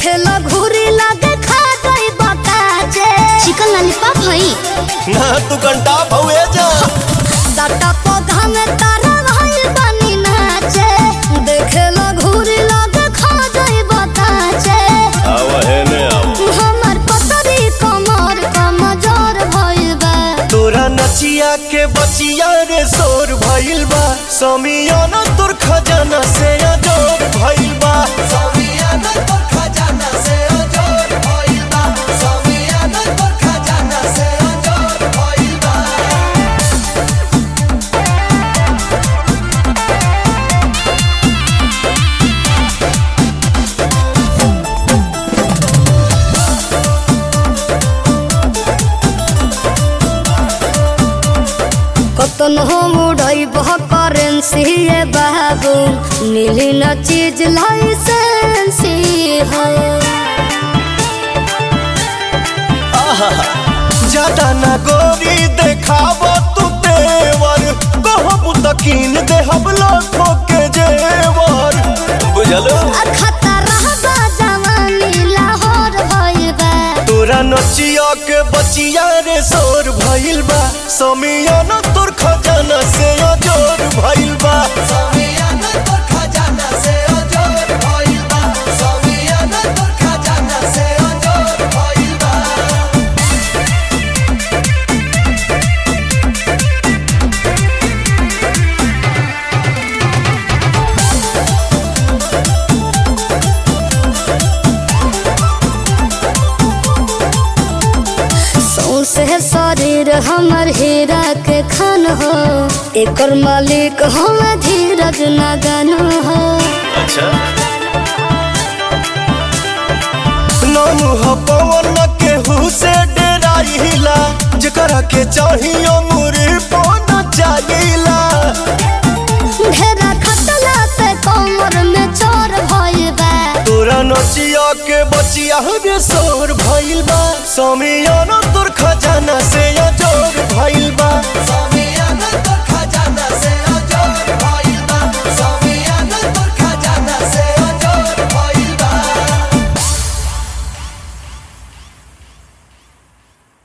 देखे लो घूरी लगे खा गई बकाचे चिकन लॉलीपॉप हई ना तू घंटा भवे जा सटा पौधा में तारा भाई बनी नाचे देखे लो घूरी लगे खा गई बकाचे आव है ने आव हमर पतरी कमर कमजोर भइल बा तोरा नचिया के बचिया रे शोर भइल बा समियाना तोर खजाना से अजोर भइल बा समियाना तोर खजाना से अजोर भइल बा समियाना तोर खजाना से अजोर भइल बा कतन हम उड़ई बह करेंसी ये बाबू मिली न चीज लाइसेंसी हो ज्यादा ना गोरी देखाव तू तेवर कहब तकीन देहब लाखों के जेवर बुझलो खतरा बा जवानी लाहौर भइल बा तोरा नचिया के बचिया रे शोर भइल बा समियाना तोर खजाना से अजोर भइल बा समियाना तोर खजाना से अजोर भइल बा समियाना तोर खजाना से अजोर भइल बा सौसे शरीर हमर हीरा के खान हो एकर मालिक हम धीरज नगन हो अच्छा नाम ह पवन केहू से डेराइला जेकरा के चाहियो मुरी पौना चाहिला घेरा खतला से कमर में चोर भइल बा तोरा नचिया के बचिया रे शोर भइल बा समियाना तोर खजाना से अजोर भइल बा समियाना